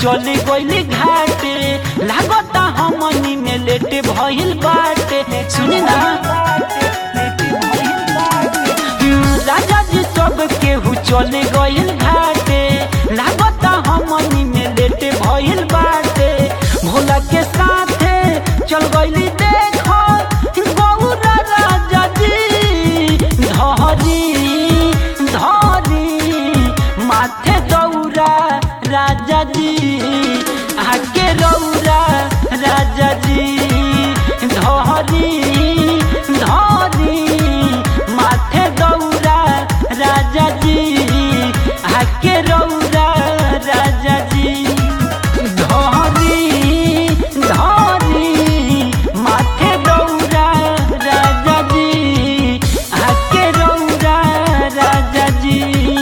चले गइल घाटे लागता हमनी में लेट भइल बाटे सुनी ना राजा जी सब केहू चले गइल घाटे लागता हमनी में लेट भइल बाटे भोला के साथे चल गइली देखो गौरा राजा जी धरी धरी माथे दौरा राजा जी आके रौरा राजा जी धरी धरी माथे दौरा राजा जी आके रौरा राजा जी धरी धरी माथे दौरा राजा जी आके रौरा राजा जी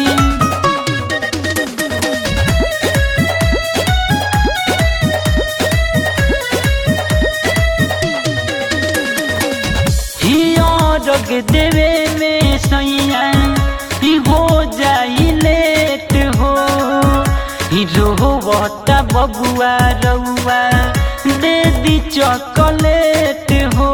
हियो रग देवे में सैया ही हो जाई लेट हो ही रोवता बबुआ रउआ दे दी चॉकलेट हो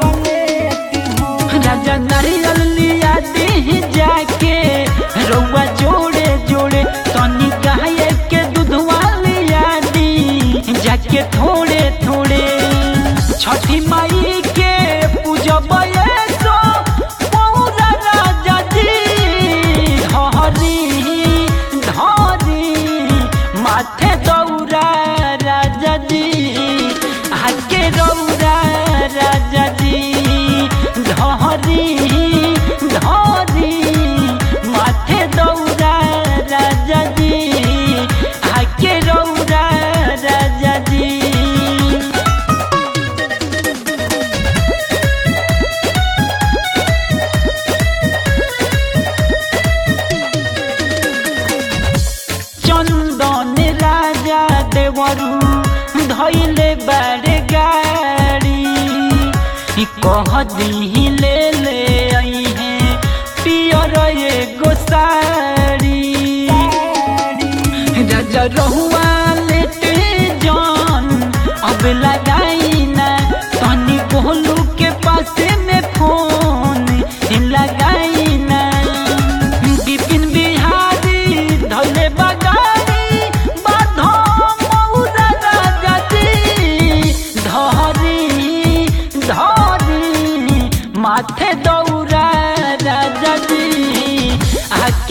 राजा नारियल लिया दी जाके रउआ जोड़े जोड़े तनी गाय के दूधवा लिया दी जाके थोड़े थोड़े छठी माई के पूजब सो पौरा राजा जी धरी धरी माथे दौरा राजा जी आके रौरा राजा जी धरी धरी माथे दौरा राजा जी आके रौरा राजा जी চন্দন রাজা দেবরু ধইলে বাড়ে গাড়ি কহ দিলে লে আই হে পিয়র এগো সাড়ি राजा रहुआ लेटे जान अब लगाई ना तनी कोहलू के पास में फोन लगाई ना बिपिन बिहारी धोले बगारी बाधो मौरा राजा जी धरी धरी माथे दौरा राजा जी आके